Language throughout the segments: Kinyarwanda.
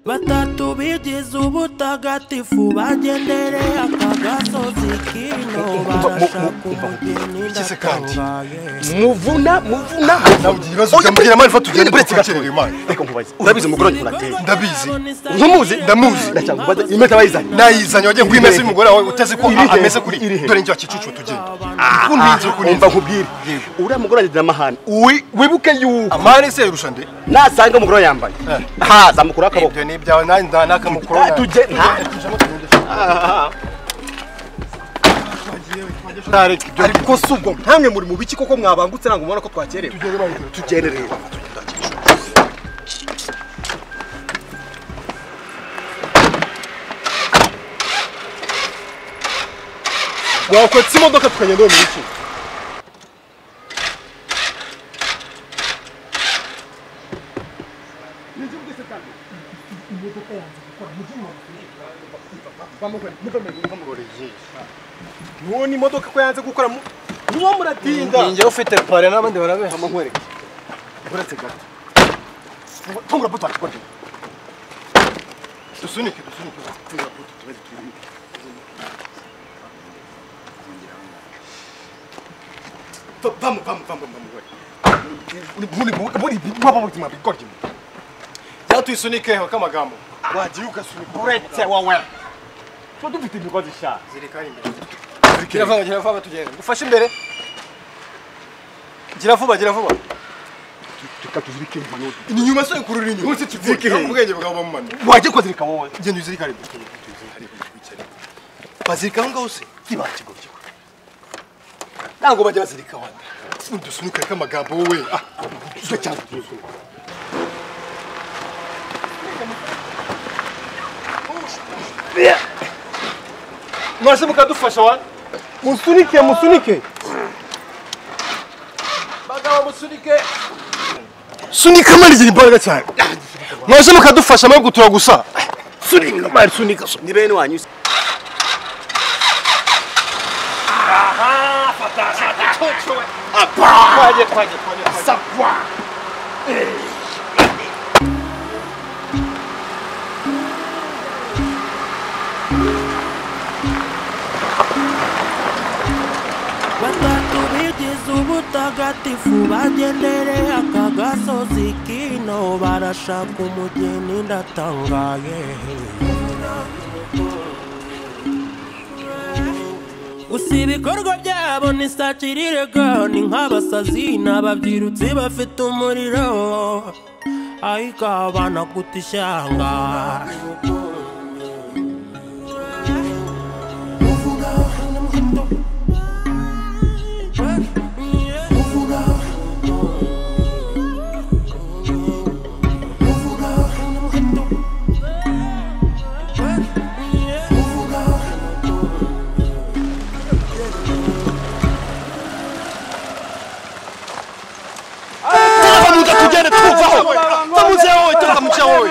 batatu bigize ubutagatifu bagendereye aka gasozi kino barashaka umugeni Igeze kandi. ndakabaye muvuna muvuna nawe ugira ibibazo byambwira imana fata ugende uretse gato ntukakerere imana reka nkubaze urabizi umugore wanjye urateye Ndabizi. numuzi Ndamuzi. ndacyanga kubaza impeta bayizanye nayizanye wagiye Iri kwimeza hehe? umugore wawe uteze ko Iri hehe? ameze kuri Iri hehe? dore njye wakicucu tugenda kuntinze kuninze. kumva nkubwire uriya mugore wanjye agira amahane Uwi- wibuke yuko amani se yarusha nde nasanga umugore we yambaye haza mukuru akaboko ibyo ni ibyawe nanjye nda nakamukuru Ah, tujye nta ariko si ubwo ntamwe muri mu biki koko mwabangutse ntabwo mubona ko twakerewe tugende rero wakotse imodoka tukagenda mu biki ntubona imodoka ko yanze gukora niwo muratinda njyewe ufite pare n'abandi barabeha amunkwereke uretse gato tungura buto twaryo dusunike dusunike tungura buto tubaze turimo Vamos, vamos, vamos, vamos. Muri muri baba buzima bigorye. Yatuisunike ho kamagambo. Wagiye ugasunika uretse wowe. tuba dufite imigozi ishaje Zirikari imbere. Kiravanga kiravanga tugenda. Dufashe imbere. Gira vuba gira vuba. reka tuzirike inyuma n'udu Inyuma se kururi inyuma. Hose Zirike kivuye. hehe? Ubwenge bwawe bamumana. wajye kuzirika wowe Genda uzirikare. Bazirika aho ngaho se. kiba kigo kigo ntabwo bajya bazirika wanda Udusunika kamagambo wowe. Ah, icyo cyangwa ikibazo mwase mukadufasha wa. musunike musunike Bagabo musunike. sunika mani ziri imbaraga cyane Mwase mukadufasha mwe gutura gusa. sunika mani sunika sunika ni bene wanyu Twaje twaje twaje. batatu bigize ubutagatifu bagendereye aka gasozi kino barashaka umugeni ndatangaye gusa ibikorwa byabo ni sakirirega ni nk'abasazi ni ababyirutsi bafite umuriro ariko abana kuta ishyanga muda tugende twuvaho tamuze wowe tamuze wowe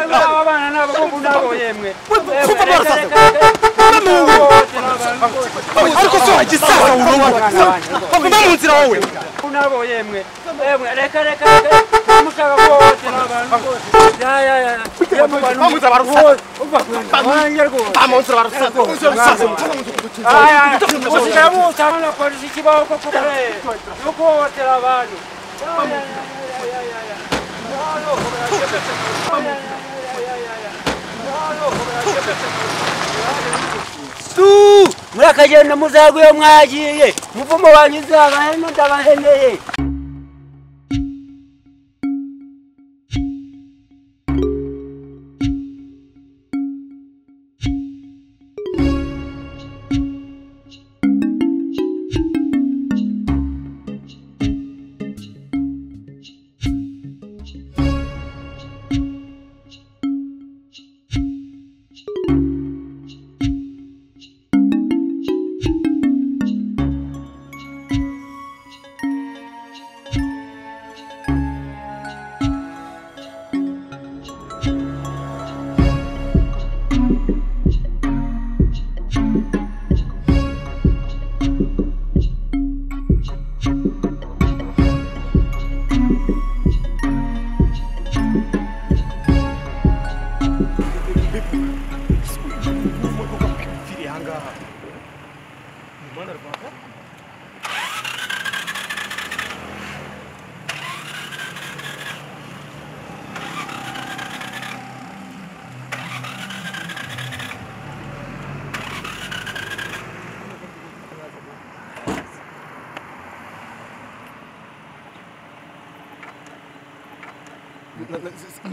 kuva barasaza ariko so wagisaza uruwa baguma mu nzira wowe nabo yemwe yemwe reka reka reka mushaka ko wote n'abantu bose ya ya ya yemwe bantu Banguza barusaka. bose uva kwenda wanjye rwose mu nzira barasaza mu nzira barasaza aya usitamutsa na polisi kibaho ko kukoreye no kuhohotera abantu Ya, ya, ya, ya, ya, ya, ya. Nalo, ya, ya, ya, ya, ya, ya. Nalo, tu murakagenda muzaguye mwagiye muvumo wanyu nzabahe ndabaheneye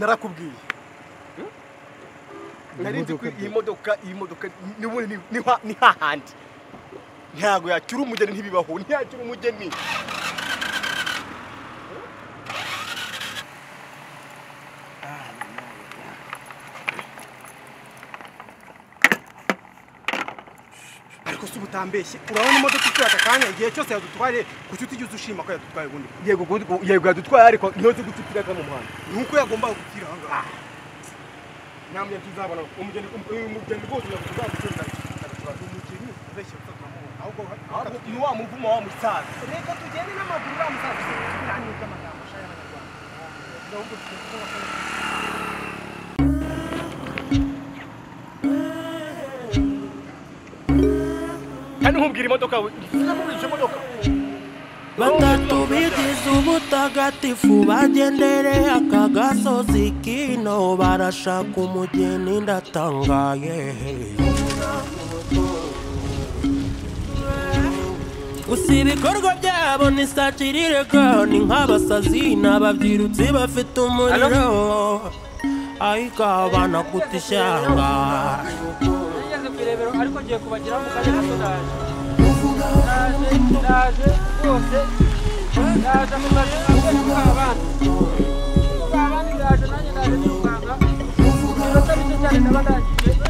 narakubwiye nari nzi ko iyi modoka iyi modoka n'ubundi ni- ni ha- ni hahandi ntabwo yacyura umugeni ntibibaho ntiyacyura umugeni ariko si ubutambeshye urabona imodoka itwaye aka kanya igihe cyose yadutwaye kuki utigeze ushima ko yadutwaye ubundi yego ubundi- yego yadutwaye ariko niho nzi guca itiraka mu muhanda nuko yagombaga gupfira aha ngaha namwe tuzabona umugeni umugeni rwose uzagucuza umugeni ubeshye utakamubona ahubwo ahubwo ni wa muvumo wa musaza reka tugende n'amaguru uriya musaza tuganire iby'amagambo ashaka y'abanyarwanda ahubwo tugomba kandi nkubwira imodoka we sinakubwira iyo modoka batatu bigize ubutagatifu bagendereye aka gasozi kino barashaka umugeni ndatangaye gusa ibikorwa byabo ni sakirirego ni nk'abasazi n'ababyirutsi bafite umuriro ariko abana kuta ishyanga nigeze ku irebero ariko ngiye kubagira mu kanya gato naje naje naje rwose naje mu kazi ntabwo ndi kubabana kubabana naje nanjye naje n'umuganga iminota mike cyane ndaba ndangije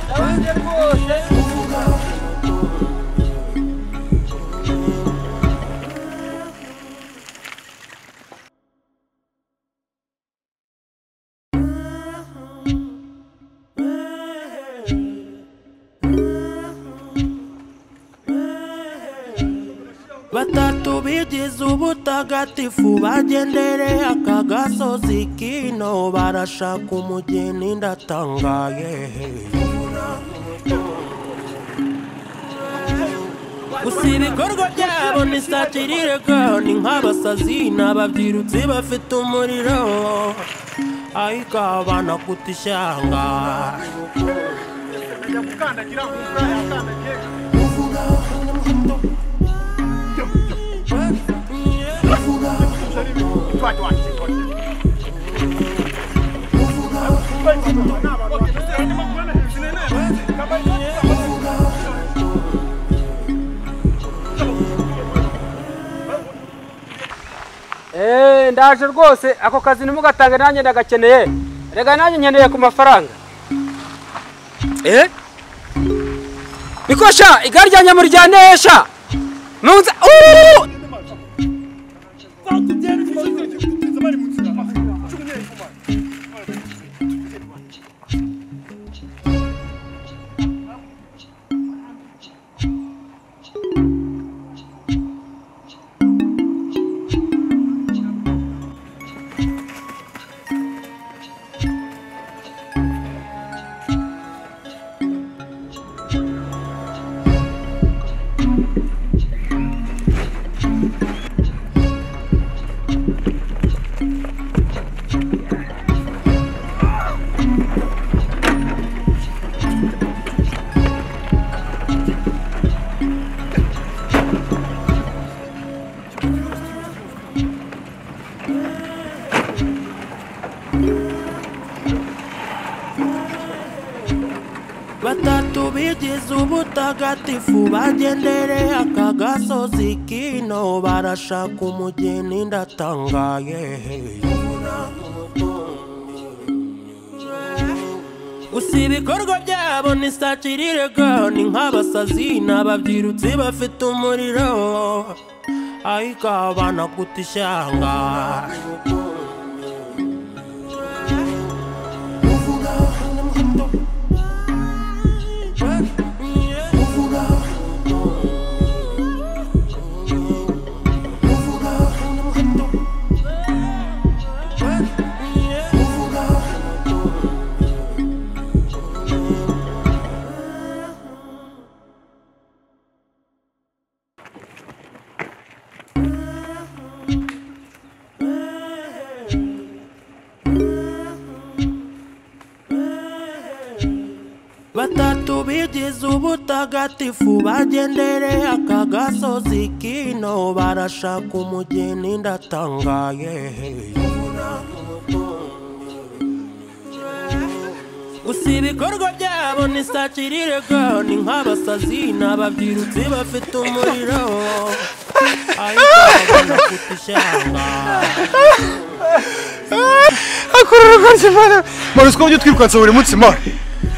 ndabanje rwose batatu bigize ubutagatifu bagendereye aka gasozi kino barashaka umugeni ndatangaye gusa ibikorwa byabo ni sakirirego ni nk'abasazi n'ababyirutsi bafite umuriro ariko abana kuta ishyanga ajya gukandagira ku mvura yakandagiye Eh, ndaje rwose ako kazi ntimugatange nanjye ndagakeneye rega nanjye nkeneye ku mafaranga eh nikosha igare ryanjye muryanesha nunza Uuu! batatu bigize ubutagatifu bagendereye aka gasozi kino barashaka umugeni ndatangaye gusa ibikorwa byabo ni sakirirego ni nk'abasazi n'ababyirutsi bafite umuriro ariko abana kuta ishyanga batatu bigize ubutagatifu bagendereye aka gasozi kino barashaka umugeni ndatangaye gusa ibikorwa byabo ni sakirirego ni nk'abasazi ni ababyirutsi bafite umuriro ariko bagomba kuta ishyanga Marusi ko ujya utwirukansa buri munsi ma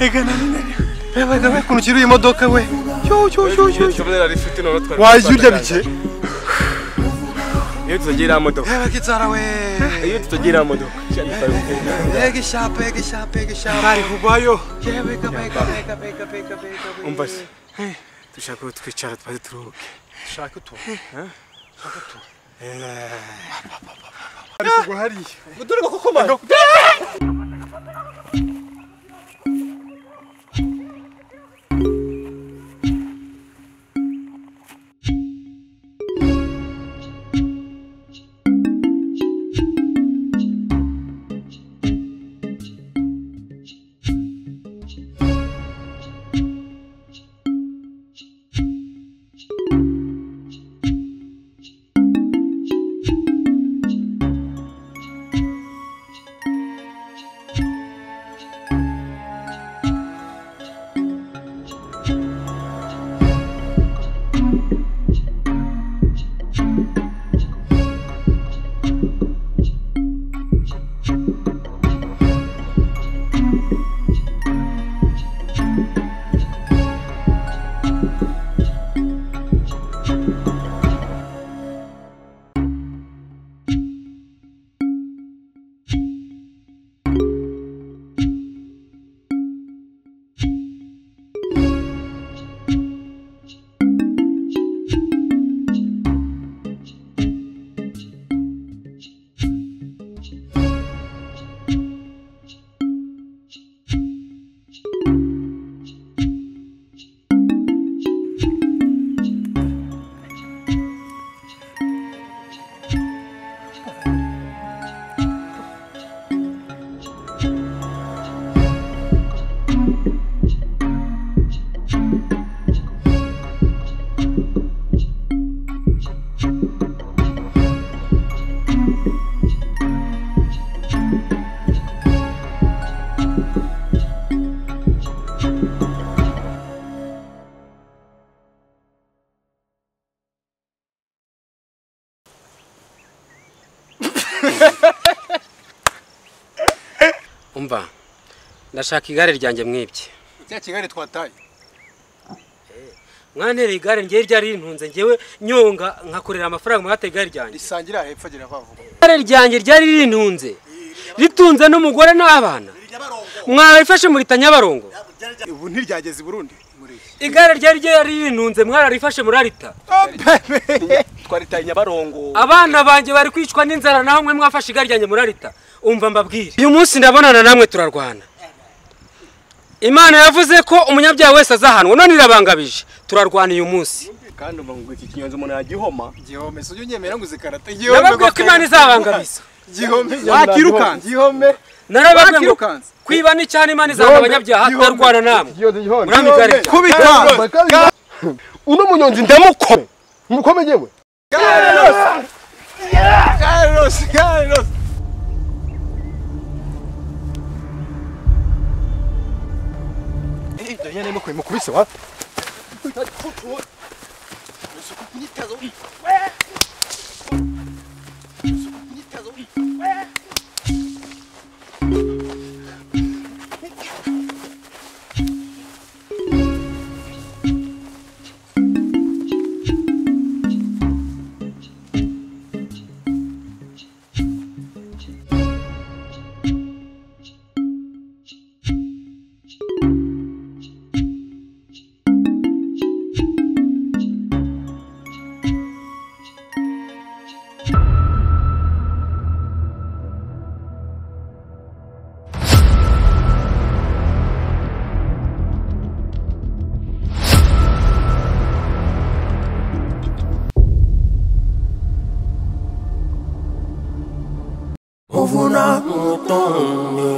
Ega nananiwe Reba reba ukuntu ukiri iyi modoka we Yo yo yo yo yo Wajya urya bike iyo tutagera modoka Reba kitsara we iyo tutagera modoka Ega ishapa ega ishapa ega ishapa Bari kubayo Yewe ega ega ega ega ega ega umva se dushaka ko twicara twaze turuhuke Shaka tu umva ndashaka igare ryanjye mwibye Cya kigali twataye mwantereye igare ngewe ryari rintunze ngewe nyonga nkakorera amafaranga mwateye igare ryanjye risangira hepfo agera bavuga igare ryanjye ryari rintunze ritunze n'umugore n'abana mwarifashe murita nyabarongo Ubu ntiryageze i Burundi muri iki igare ryari ryari rintunze mwararifashe murarita Twaritaye Nyabarongo abana banjye bari kwicwa n'inzara naho mwe mwafashe igare ryanjye murarita umva mbabwire uyu munsi ndabonana namwe turarwana imana yavuze ko umunyabyaha wese azahanwa none irabangabije turarwana uyu munsi kandi umva ngo iki kinyonzi umuntu yagihoma gihome si ujya unyemera ngo uzikarate nababwiye ko imana izabangabiza gihome Wakirukanze. gihome narababwiye ngo Bakirukanse. kwiba ni cyane imana izahana abanyabyaha turarwana namwe murambe igare ryanjye. kubita uno munyonzi ndamukome mukome yewe Carlos Carlos Eh, Daniel arimo kwima kubise wa uvuna mutoni